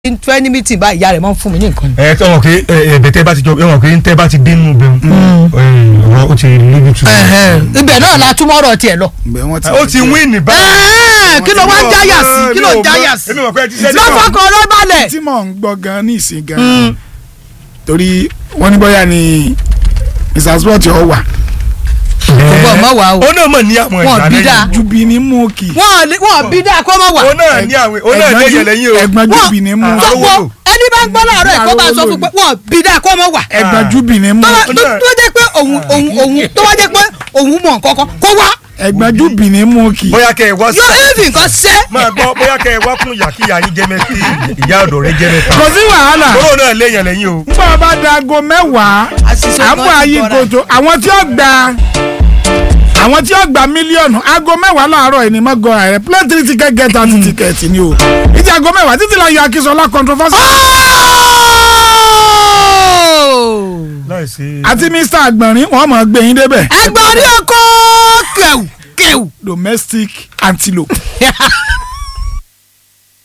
twenty meeting bá ìyá rẹ̀ máa ń fún mi ní nǹkan. ẹ tọ́ wọn pé ẹ̀bẹ̀ tẹ́ bá ti jọ ẹ wọn pé tẹ́ bá ti dínú bẹ́ẹ̀ ọ̀rọ̀ ó ti lójú tu. ibẹ̀ náà la túmọ̀ ọ̀rọ̀ tiẹ̀ lọ. ǹbẹ̀ wọ́n ti ó ti win ní báyìí. Ẹ̀ẹ́, kí ló wá ń jáyà sí kí ló ń jáyà sí. èmi mọ̀ pé ẹ ti ṣẹ́ lọ́fọ̀kọ̀ ló balẹ̀. tí mò ń gbọ́ gan ní ìsìn gan torí wọ́n ní bóyá ni mr sport ọ̀ wà gbogbo ọmọ wa o ó náà mọ̀ ní àwọn Wọn ìgbà bí lẹ́yìn. dáa. jubi ní múùkì wọn lè- wọn bí dáa kó má wà. ó náà ní àwọn ó náà lẹ́yìn lẹ́yìn o. ẹ̀gbọ́n jubi ní múùkì Wọ́n- gbogbo ẹni bá ń gbọ́ láàárọ̀ ẹ̀ kó bá sọ fún pé wọn bí dáa kó má wà. ẹ̀gbọ́n jubi ní tó wá- múùkì tó tó jẹ́ pé òun òun òun tó wá jẹ́ pé òun mọ̀ nǹkan kan kó wá. ẹ̀gbọ́n jubi ní múùkì bóyá kẹ́ ẹ wá sí. yóò éèfì nǹkan ṣẹ́. máa gbọ́ bóyá kẹ́ ẹ wá fún ìyá kí ìyá yín jẹ́ mẹ́tì ìyá ọ̀dọ̀ rẹ jẹ́ mẹ́ta. kò sí wàhálà kóró náà lẹ́yìn lẹ́yìn o. nígbà bá da aago mẹ́wàá Àṣìṣe àmú kan ti ayé bọ́ra. koto àwọn tí ó gba àwọn tí ó gba mílíọ̀nù aago mẹ́wàá láàárọ̀ yìí ni mo gọ́ra rẹ̀ play three ticket get thirty ticket ni o ìdí aago mẹ́wàá títí la yọ akínsọ́lá controversy láìsí. àti mr agbọ̀nrín wọ́n mọ̀ ọ́ gbé yín débẹ̀ ẹgbẹ́ orí ọkọ̀ kẹ̀wù kẹ̀wù. domestic antelope